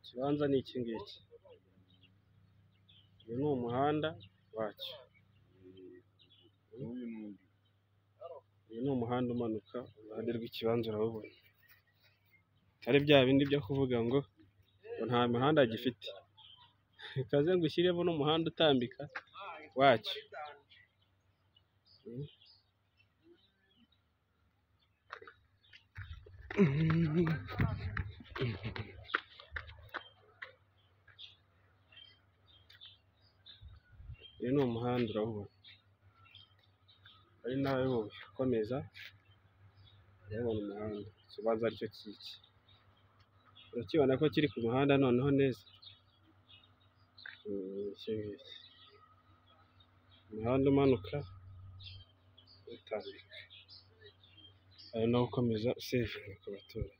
Ikibanza ni iki ngiki. Uyu ni umuhanda wacyo. Uyu ni umuhanda umanuka iruhande rw'ikibanza urawubona. Atari bya bindi byo kuvuga ngo nta mihanda gifite. Kaze ngo ushyiremo n'umuhanda utambika wacyo. Uyu ni umuhanda urawubona. Ari nawe wowe ukomeza urabona umuhanda. Ikibanza ari cyo kiki. Urakibona ko kiri ku muhanda noneho neza? Ni iki ngiki. Umuhanda umanuka utambika. Ari nawo ukomeza usejuka ku baturanyi.